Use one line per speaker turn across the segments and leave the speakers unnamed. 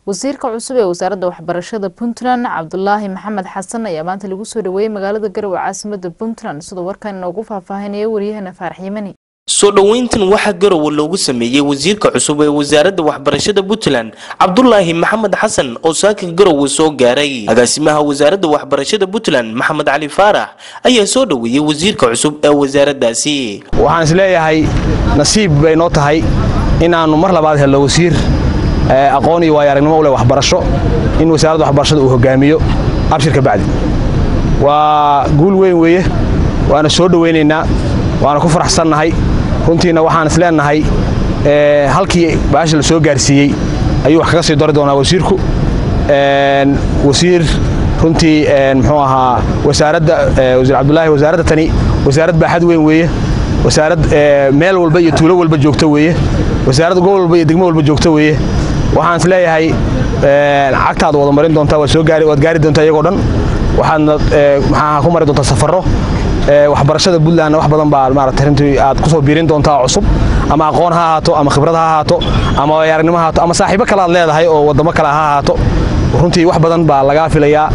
wasiirka cusub ee wasaaradda waxbarashada puntland cabdulaahi maxamed xasan ayaa maanta lagu soo dhaweeyey magaalada garowe caasimada puntland sidoo warkan inoogu faahfaahinaya waryahana faarax yimani
soo dhoweyntan waxaa garowe loogu sameeyey wasiirka cusub ee wasaaradda waxbarashada puntland cabdulaahi maxamed xasan oo saaka garowe soo gaaray agaasimaha wasaaradda waxbarashada puntland maxamed cali faarax ayaa soo dhoweeyey wasiirka cusub ee wasaaraddaasi
waxaan isleeyahay nasiib bay noo tahay inaannu mar labaad helno wasiir aqoon iyo waayo aragnimo u leh waxbarasho in wasaaradda waxbarashada uu hogaamiyo abshirka bacdi waa guul weyn weeye waana soo dhowaynaynaa waana ku faraxsannahay runtiina waxaan is leennahay halkii baasha la soo gaarsiiyey ayuu wax kaga sii dari doonaa wasiirku wasiir runtii muxuu ahaa wasaaradda wasiir cabdulaahi wasaaradda tani wasaarad baaxad weyn weeye wasaarad meel walba iyo tuulo walba joogto weeye wasaarad gobol walba iyo degmo walba joogto weeye waxaan is leeyahay cagtaad wada marin doontaa waad gaari doontaa iyagoo dhan waxaadna maxaa ku mari doontaa safarro waxbarashada puntlandna wax badan baa maarata runtii aad ku soo biirin doontaa cusub ama aqoon ha ahaato ama khibrad ha ahaato ama waayaaragnimo ha ahaato ama saaxiibo kale aad leedahay oo waddamo kale ha ahaato runtii wax badan baa lagaa filayaa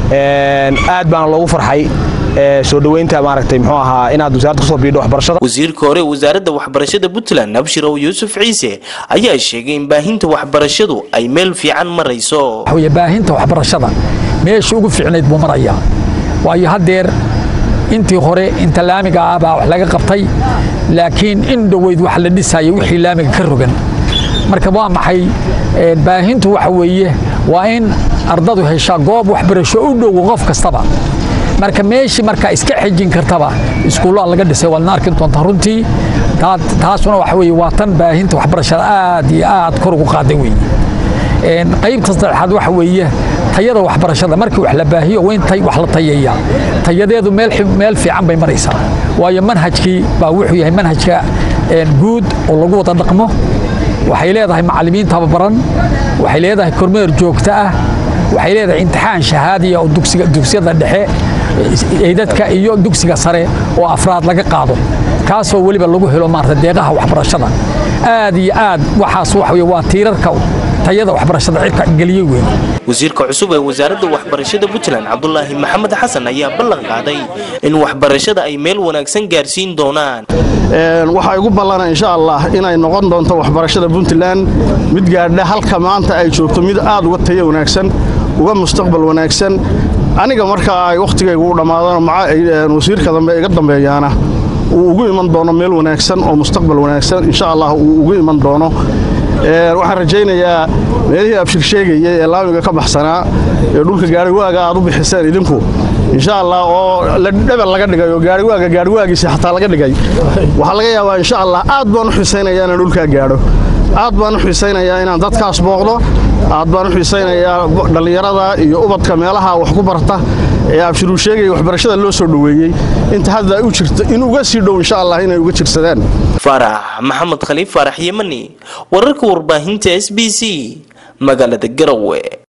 aad baana loogu farxay soo dhoweynta maaragtay muxuu ahaa inaad wasaaradda kusoo biidho waxbarashada
wasiirka hore wasaaradda waxbarashada puntland abshirow yuusuf ciise ayaa sheegay in baahinta waxbarashadu ay meel fiican marayso
waxaweye baahinta waxbarashada meesha ugu fiicnayd buu marayaa waayo haddeer intii hore inta laamiga ah baa wax laga qabtay laakiin in dhoweyd wax la dhisaya wixii laamiga ka rogan marka waa maxay baahintu waxa weeye waa in ardadu heshaa goob waxbarasho u dhow qof kastaba marka meeshii markaa iska xejin kartaba iskuullaa laga dhisay waadna arki doontaa runtii taasuna waxa weye waa tan baahinta waxbarashada aad iyo aad kor ugu qaaday weeye qaybta saddexaad waxa weeye tayada waxbarashada markii wax la baahiyo waa in wax la tayeeyaa tayadeedu meel fiican bay maraysaa waayo manhajkii baa wuxuu yahay manhajka guud oo lagu wada dhaqmo waxay leedahay macallimiin tababaran waxay leedahay kormeer joogto ah waxay leedahay imtixaan shahaadiya oo dugsiyada dhexe eydadka iyo dugsiga sare oo afraad laga qaado kaasoo weliba lagu helo maarata deeqaha waxbarashada aad iyo aad waxaas waxa wey waa tiirarka tayada waxbarashada cirka geliyey weyn
wasiirka cusub ee wasaaradda waxbarashada puntland cabdulaahi maxamed xasan ayaa ballan qaaday in waxbarashada ay meel wanaagsan gaarsiin doonaan
waxaa igu ballana insha allah inay noqon doonto waxbarashada puntland mid gaadha halka maanta ay joogto mid aad uga tayo wanaagsan uga mustaqbal wanaagsan aniga marka ay wakhtigaygu u dhammaadano wasiirka dambe iga dambeeyaana uu ugu iman doono meel wanaagsan oo mustaqbal wanaagsan insha allah uu ugu iman doono waxaan rajaynayaa meelihii abshir sheegayay ee laamiga ka baxsanaa ee dhulka gaariwaaga aad u bixiseen idinku insha allah oo dhebel laga dhigay oo gaariwaaga gaariwaagiisi xataa laga dhigay waxaa laga yaabaa insha allah aad baan u xiisaynayaa inaan dhulkaa gaadho aad baan u xiisaynayaa inaan dadkaas booqdo aad baan u xiisaynayaa dhallinyarada iyo ubadka meelaha wax ku barta ee abshiruu sheegaya waxbarashada loo soo dhoweeyey inta hadda u jirta in uga sii dhow insha allah inay uga jirsadaan
faarax maxamed khaliif faarax yemani wararka warbaahinta s b c magaalada garowe